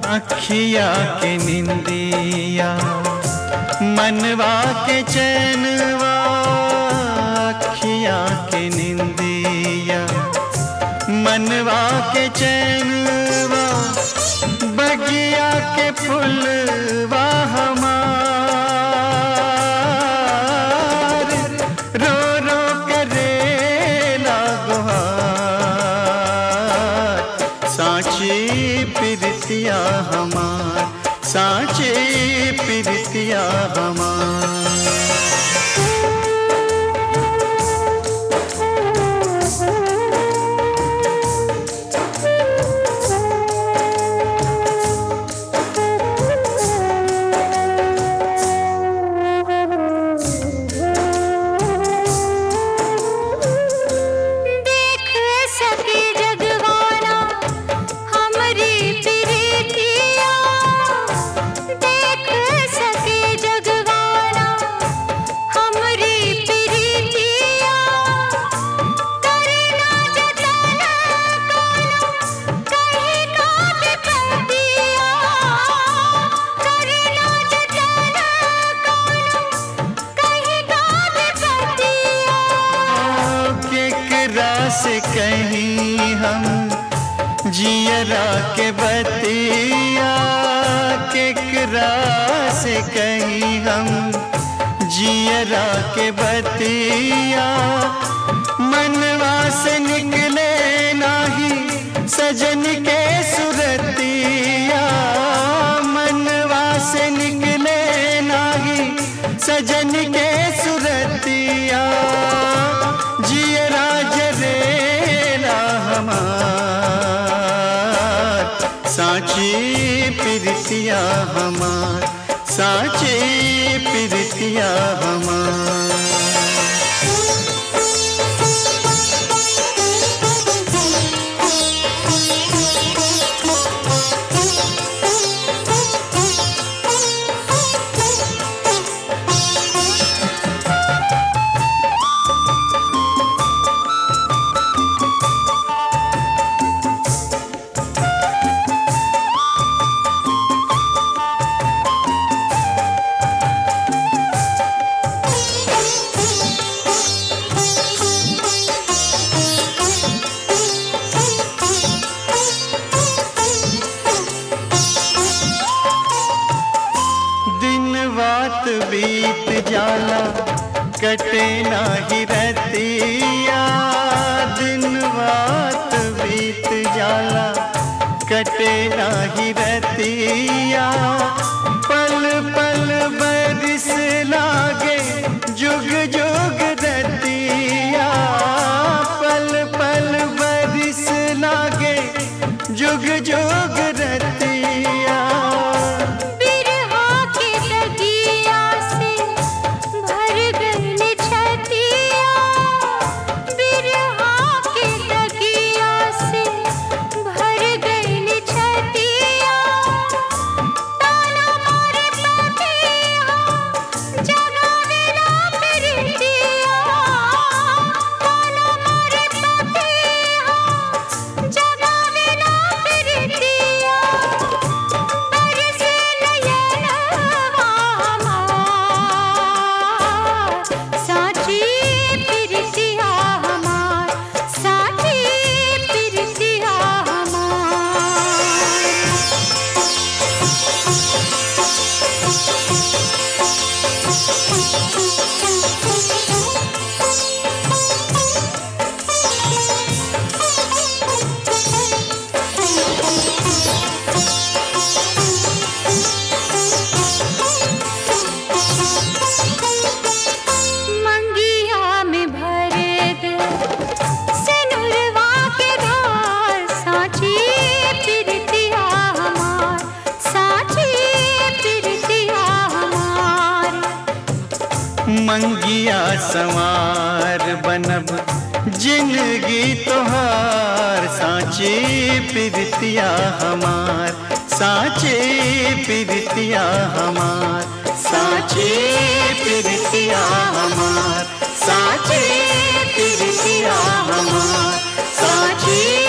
अखिया के निंदिया मनवा के चैनवा अखिया के निंदिया मनवा के चैनवा बगिया के फुलवा हमार रो रो करे लागोहार साची प्रीतिया हमार साची प्रीतिया हमार देख सके जगवाना हमरी प्रीतिया देख सके जगवाना हमरी प्रीतिया करना जतन कोनो कहीं का विपतिया करना जतन कोनो कहीं का विपतिया केकरा से कहीं हम जियरा के बतिया केकरा से कहीं हम जियरा के बतिया मनवा से निकले नाही सजन के सुरतिया मनवा से निकले नाही सजन के सुरतिया जियरा जरेला हमार साची प्रीतिया हमार साची प्रीतिया हमार दिन बात बीत जाला कटे नाही रतिया दिन बात बीत जाला कटे नाही रतिया पल पल बरिस लागे जुग जुग रतिया पल पल बरिस लागे जुग जुग रतिया बिरहा के लगिया से भर गई छतिया बिरहा के लगिया से भर गई छतिया ताना मारे पतिया जगावेला प्रीतिया ताना मारे पतिया जगावेला प्रीतिया बरस नयनवा हमार साची प्रीतिया हमार साची प्रीतिया हमार मंगिया में भर दे सिनुरवा के धार साची प्रीतिया हमार साची प्रीतिया हमार मंगिया सवार बनब जिंदगी तोहार साची प्रीतिया हमार साची प्रीतिया हमार साची प्रीतिया हमार साची प्रीतिया हमार साची